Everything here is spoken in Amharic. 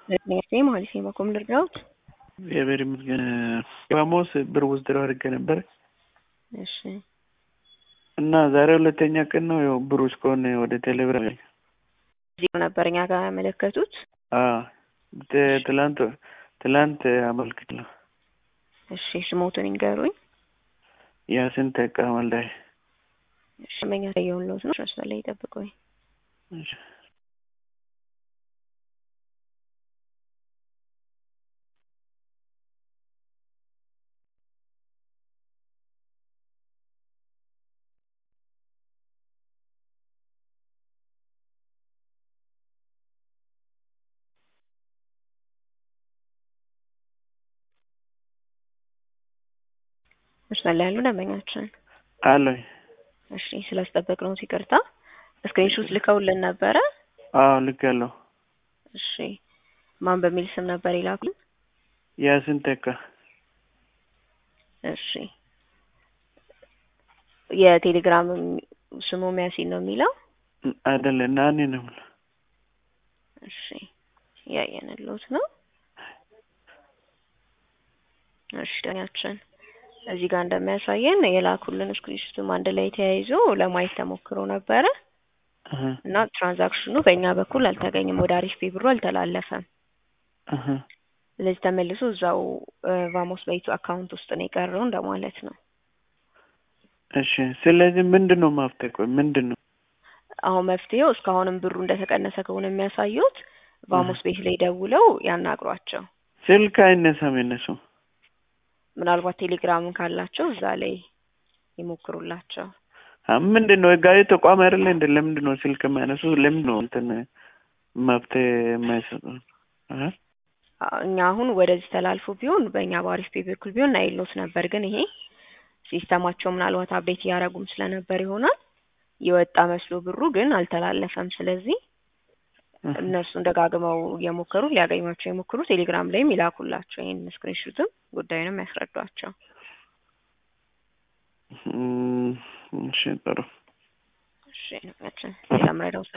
ነኝ ማለት ነው። በኮም ልርዳውት እግዚአብሔር ይመስገን። ሐሙስ ብር ወስደው አድርጌ ነበር እሺ እና ዛሬ ሁለተኛ ቀን ነው። ያው ብሩ እስከሆነ ወደ ቴሌብር እዚህ ነበር እኛ ጋር ያመለከቱት። ትላንት ትላንት አመልክቻለሁ። እሺ ስሞቱን ይንገሩኝ። ያስን ተካ ወልዳይ እሺ መኛ የውሎት ነው ሸስተ ላይ ይጠብቁኝ። እሺ መስመር ላይ ያሉ ደንበኛችን አለኝ። እሺ ስላስጠበቅነው ይቅርታ። ስክሪንሾት ልከውልን ነበረ። አዎ ልክ ያለው እሺ ማን በሚል ስም ነበር ይላኩልን? ያስን ተካ እሺ የቴሌግራም ስሙ ሚያሲን ነው የሚለው አይደለ? ናኒ ነው። እሺ ያየንሎት ነው። እሺ ደኛችን እዚህ ጋር እንደሚያሳየን የላኩልን ስክሪንሾትም አንድ ላይ ተያይዞ ለማየት ተሞክሮ ነበረ እና ትራንዛክሽኑ በእኛ በኩል አልተገኘም። ወደ አሪፍ ፔ ብሩ አልተላለፈም። ስለዚህ ተመልሶ እዛው ቫሞስ በይቱ አካውንት ውስጥ ነው የቀረው እንደማለት ነው። እሺ ስለዚህ ምንድን ነው ማፍጠቅ ምንድን ነው አሁን መፍትሄው? እስካሁንም ብሩ እንደተቀነሰ ከሆነ የሚያሳዩት ቫሞስ ቤት ላይ ደውለው ያናግሯቸው። ስልክ አይነሳም የነሱ ምናልባት ቴሌግራምን ካላቸው እዛ ላይ ይሞክሩላቸው። ምንድን ነው ህጋዊ ተቋም አይደለ እንደ ለምንድን ነው ስልክ የማያነሱ? ለምንድን ነው እንትን መፍትሄ የማይሰጡ? እኛ አሁን ወደዚህ ተላልፎ ቢሆን በእኛ በአሪፍ ፔ በኩል ቢሆን አይሎት ነበር። ግን ይሄ ሲስተማቸው ምናልባት አፕዴት እያደረጉም ስለነበር ይሆናል የወጣ መስሎ ብሩ ግን አልተላለፈም። ስለዚህ እነርሱን ደጋግመው እየሞከሩ ሊያገኟቸው የሞክሩ ቴሌግራም ላይም ይላኩላቸው ይህን ስክሪንሹትም ጉዳዩንም ያስረዷቸው። እሺ ጥሩ። እሺ ሌላ ምረዳው